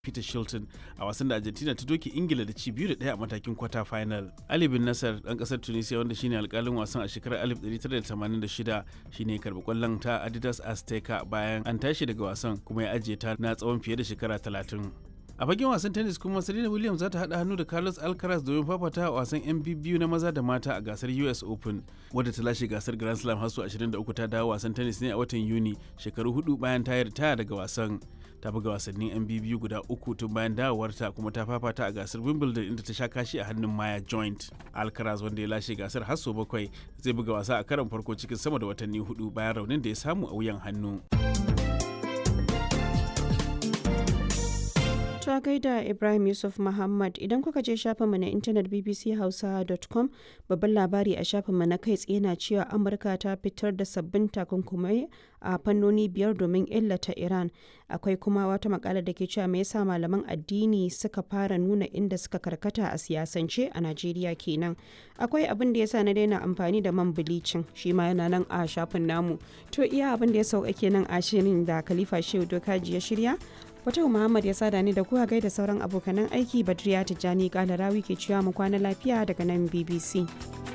Peter Shilton a wasan da Argentina ta doke Ingila da ci biyu da ɗaya a matakin kwata final. Ali bin Nasser ɗan ƙasar Tunisia wanda shine alƙalin wasan a shekarar 1986 shine karɓi ƙwallon ta Adidas Azteca bayan an tashi daga wasan kuma ya ajiye ta na tsawon fiye da shekara 30. a fagen wasan tennis kuma serena williams za ta haɗa hannu da carlos alcaraz domin fafata a wasan yan biyu na maza da mata a gasar us open wadda ta lashe gasar grand slam har su 23 ta dawo wasan tennis ne a watan yuni shekaru hudu bayan ta ritaya daga wasan ta buga wasannin yan biyu guda uku tun bayan dawowarta kuma ta fafata a gasar wimbledon inda ta sha kashi a hannun maya joint alcaraz wanda ya lashe gasar har sau bakwai zai buga wasa a karon farko cikin sama da watanni hudu bayan raunin da ya samu a wuyan hannu. ta gaida Ibrahim Yusuf Muhammad idan kuka je shafinmu na intanet bbchausa.com babban labari a shafinmu na kai tsaye na cewa Amurka ta fitar da sabbin takunkumai a fannoni biyar domin illata Iran. Akwai kuma wata makala da ke cewa me yasa malaman addini suka fara nuna inda suka karkata a siyasance a Najeriya kenan. Akwai abin da yasa na daina amfani da man bilicin shi ma yana nan a shafin namu. To iya abin da ya sauka kenan a shirin da Khalifa Shehu Dokaji ya shirya. Fatau Muhammad ya sada ni da kuwa gaida sauran abokanan aiki Badriya Tijjani Kalarawi ke cewa mu kwana lafiya daga nan BBC.